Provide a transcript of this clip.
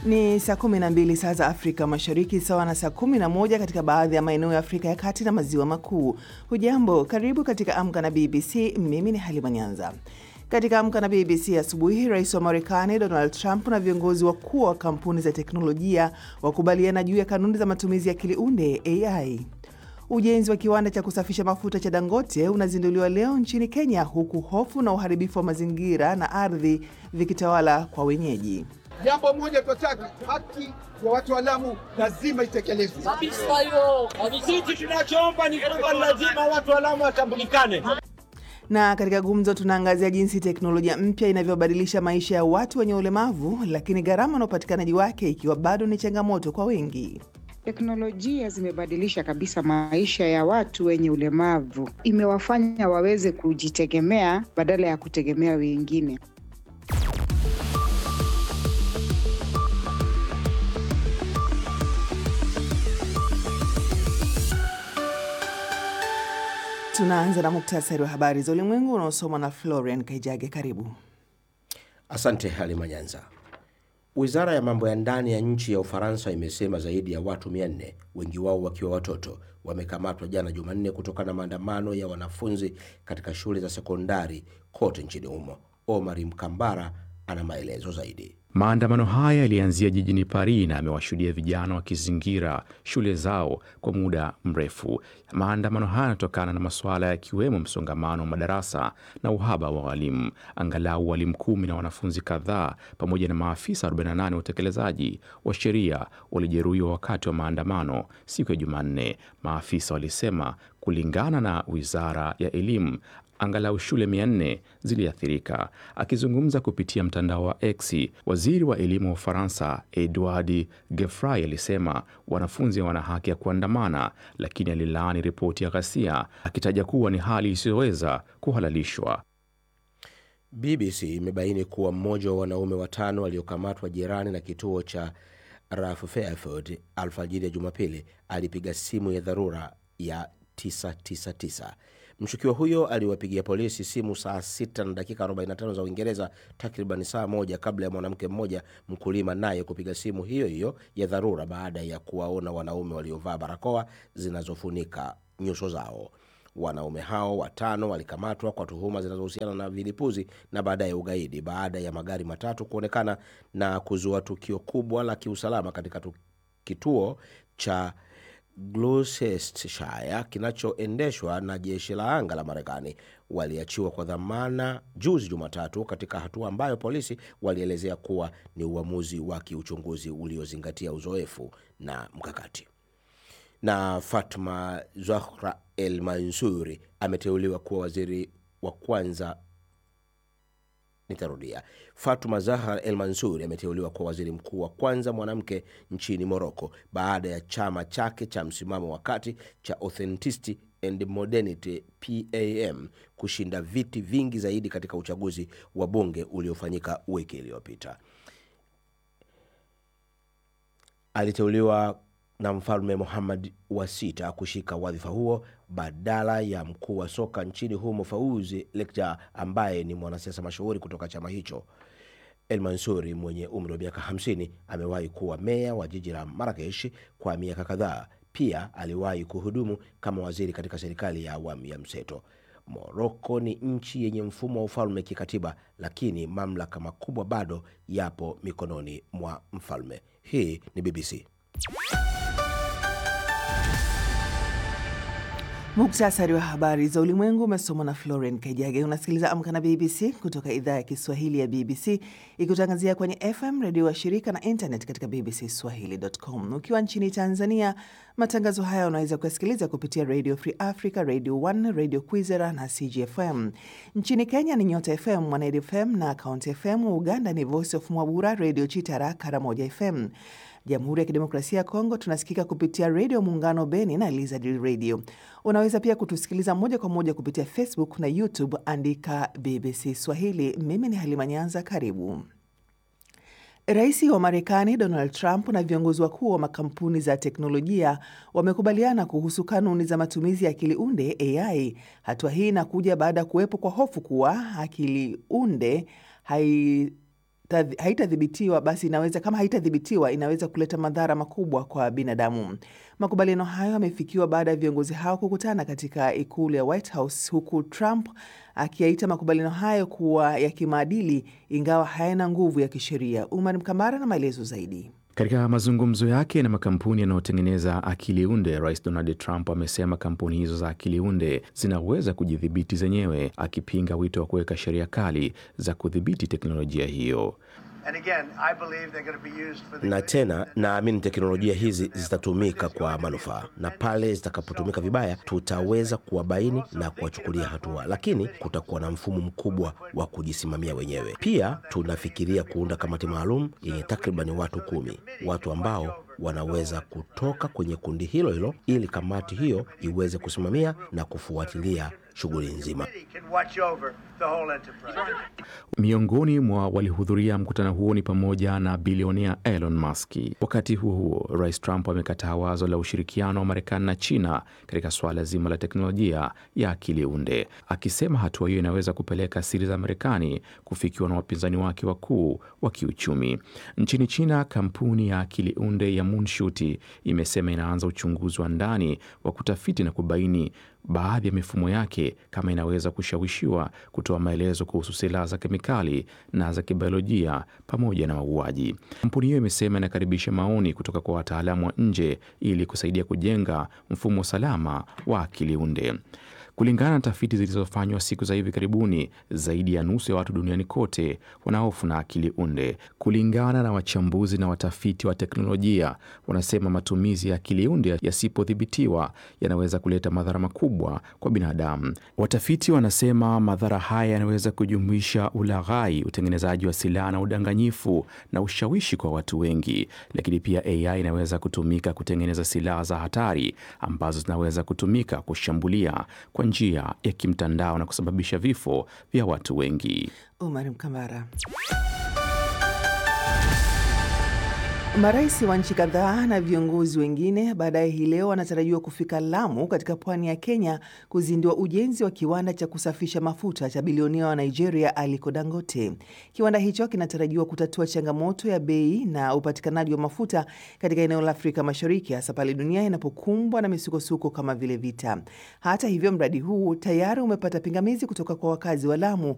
Ni saa 12 saa za Afrika Mashariki, sawa na saa 11 katika baadhi ya maeneo ya Afrika ya Kati na Maziwa Makuu. Hujambo, karibu katika Amka na BBC. Mimi ni Halima Nyanza. Katika Amka na BBC asubuhi, rais wa Marekani Donald Trump na viongozi wakuu wa kampuni za teknolojia wakubaliana juu ya kanuni za matumizi ya akili unde AI. Ujenzi wa kiwanda cha kusafisha mafuta cha Dangote unazinduliwa leo nchini Kenya, huku hofu na uharibifu wa mazingira na ardhi vikitawala kwa wenyeji. Jambo moja tunataka, haki ya watu wa Lamu lazima itekelezwe kabisa. Hiyo sisi tunachoomba ni kwamba lazima watu wa Lamu watambulikane. Na katika gumzo tunaangazia jinsi teknolojia mpya inavyobadilisha maisha ya watu wenye ulemavu, lakini gharama na upatikanaji wake ikiwa bado ni changamoto kwa wengi. Teknolojia zimebadilisha kabisa maisha ya watu wenye ulemavu, imewafanya waweze kujitegemea badala ya kutegemea wengine. Tunaanza na muktasari wa habari za ulimwengu unaosomwa na Florian Kaijage. Karibu. Asante Halima Nyanza. Wizara ya mambo ya ndani ya nchi ya Ufaransa imesema zaidi ya watu 400 wengi wao wakiwa watoto wamekamatwa jana Jumanne kutokana na maandamano ya wanafunzi katika shule za sekondari kote nchini humo. Omari Mkambara ana maelezo zaidi. Maandamano haya yalianzia jijini Paris na amewashuhudia vijana wakizingira shule zao kwa muda mrefu. Maandamano haya yanatokana na masuala yakiwemo msongamano wa madarasa na uhaba wa walimu. Angalau walimu kumi na wanafunzi kadhaa pamoja na maafisa 48 wa utekelezaji wa sheria walijeruhiwa wakati wa maandamano siku ya Jumanne, maafisa walisema, kulingana na wizara ya elimu angalau shule 400 ziliathirika. Akizungumza kupitia mtandao wa X, waziri wa elimu wa Ufaransa Edouard Gefray alisema wanafunzi wana haki ya kuandamana, lakini alilaani ripoti ya ghasia akitaja kuwa ni hali isiyoweza kuhalalishwa. BBC imebaini kuwa mmoja wa wanaume watano waliokamatwa jirani na kituo cha Ralph Fairfield alfajiri ya Jumapili alipiga simu ya dharura ya 999. Mshukiwa huyo aliwapigia polisi simu saa 6 na dakika 45 za Uingereza, takriban saa moja kabla ya mwanamke mmoja mkulima naye kupiga simu hiyo hiyo ya dharura baada ya kuwaona wanaume waliovaa barakoa zinazofunika nyuso zao. Wanaume hao watano walikamatwa kwa tuhuma zinazohusiana na vilipuzi na baadaye ugaidi baada ya magari matatu kuonekana na kuzua tukio kubwa la kiusalama katika kituo cha Gloucestershire kinachoendeshwa na jeshi la anga la Marekani waliachiwa kwa dhamana juzi Jumatatu, katika hatua ambayo polisi walielezea kuwa ni uamuzi wa kiuchunguzi uliozingatia uzoefu na mkakati. Na Fatma Zahra El Mansuri ameteuliwa kuwa waziri wa kwanza Nitarudia. Fatuma Zahar El Mansuri ameteuliwa kuwa waziri mkuu wa kwanza mwanamke nchini Moroko baada ya chama chake cha msimamo wa kati cha Authenticity and Modernity PAM kushinda viti vingi zaidi katika uchaguzi wa bunge uliofanyika wiki iliyopita. Aliteuliwa na mfalme Muhammad wa sita kushika wadhifa huo badala ya mkuu wa soka nchini humo Fauzi Lekja ambaye ni mwanasiasa mashuhuri kutoka chama hicho. El Mansuri mwenye umri wa miaka 50 amewahi kuwa meya wa jiji la Marakesh kwa miaka kadhaa. Pia aliwahi kuhudumu kama waziri katika serikali ya awamu ya mseto. Moroko ni nchi yenye mfumo wa ufalme kikatiba, lakini mamlaka makubwa bado yapo mikononi mwa mfalme. Hii ni BBC. Muktasari wa habari za ulimwengu umesomwa na Florian Kaijage. Unasikiliza Amka na BBC kutoka idhaa ya Kiswahili ya BBC ikutangazia kwenye FM redio wa shirika na internet katika bbcswahili.com. Ukiwa nchini Tanzania, matangazo haya unaweza kuyasikiliza kupitia Radio Free Africa, Radio 1, Radio Kwizera na CGFM. Nchini Kenya ni Nyota FM, Mwanedi FM na Count FM. Uganda ni Voice of Mwabura, Radio Chitara, Karamoja FM. Jamhuri ya Kidemokrasia ya Kongo tunasikika kupitia redio Muungano Beni na Lizard Radio. Unaweza pia kutusikiliza moja kwa moja kupitia Facebook na YouTube, andika BBC Swahili. Mimi ni Halima Nyanza, karibu. Rais wa Marekani Donald Trump na viongozi wakuu wa makampuni za teknolojia wamekubaliana kuhusu kanuni za matumizi ya akili unde AI. Hatua hii inakuja baada ya kuwepo kwa hofu kuwa akili unde hai haitadhibitiwa basi inaweza kama haitadhibitiwa inaweza kuleta madhara makubwa kwa binadamu. Makubaliano hayo yamefikiwa baada ya viongozi hao kukutana katika ikulu ya White House, huku Trump akiyaita makubaliano hayo kuwa ya kimaadili ingawa hayana nguvu ya kisheria. Umar Mkambara na maelezo zaidi. Katika mazungumzo yake na makampuni yanayotengeneza akili unde, Rais Donald Trump amesema kampuni hizo za akili unde zinaweza kujidhibiti zenyewe, akipinga wito wa kuweka sheria kali za kudhibiti teknolojia hiyo. Na tena naamini teknolojia hizi zitatumika kwa manufaa, na pale zitakapotumika vibaya tutaweza kuwabaini na kuwachukulia hatua, lakini kutakuwa na mfumo mkubwa wa kujisimamia wenyewe. Pia tunafikiria kuunda kamati maalum yenye takribani watu kumi, watu ambao wanaweza kutoka kwenye kundi hilo hilo, ili kamati hiyo iweze kusimamia na kufuatilia shughuli nzima. Miongoni mwa walihudhuria mkutano huo ni pamoja na bilionea Elon Musk. Wakati huo huo, Rais Trump amekataa wazo la ushirikiano wa Marekani na China katika suala zima la teknolojia ya akili unde, akisema hatua hiyo inaweza kupeleka siri za Marekani kufikiwa na wapinzani wake wakuu wa kiuchumi. Nchini China, kampuni ya akili unde ya Moonshoot imesema inaanza uchunguzi wa ndani wa kutafiti na kubaini baadhi ya mifumo yake kama inaweza kushawishiwa kutoa maelezo kuhusu silaha za kemikali na za kibiolojia pamoja na mauaji. Kampuni hiyo imesema inakaribisha maoni kutoka kwa wataalamu wa nje ili kusaidia kujenga mfumo salama wa akili unde. Kulingana na tafiti zilizofanywa siku za hivi karibuni, zaidi ya nusu ya watu duniani kote wanahofu na akili unde. Kulingana na wachambuzi na watafiti wa teknolojia, wanasema matumizi ya akili unde yasipodhibitiwa yanaweza kuleta madhara makubwa kwa binadamu. Watafiti wanasema madhara haya yanaweza kujumuisha ulaghai, utengenezaji wa silaha na udanganyifu na ushawishi kwa watu wengi. Lakini pia AI inaweza kutumika kutengeneza silaha za hatari ambazo zinaweza kutumika kushambulia kwa njia ya kimtandao na kusababisha vifo vya watu wengi. Umar Mkambara. Marais wa nchi kadhaa na viongozi wengine baadaye hii leo wanatarajiwa kufika Lamu katika pwani ya Kenya kuzindua ujenzi wa kiwanda cha kusafisha mafuta cha bilionea wa Nigeria Aliko Dangote. Kiwanda hicho kinatarajiwa kutatua changamoto ya bei na upatikanaji wa mafuta katika eneo la Afrika Mashariki, hasa pale dunia inapokumbwa na misukosuko kama vile vita. Hata hivyo, mradi huu tayari umepata pingamizi kutoka kwa wakazi wa Lamu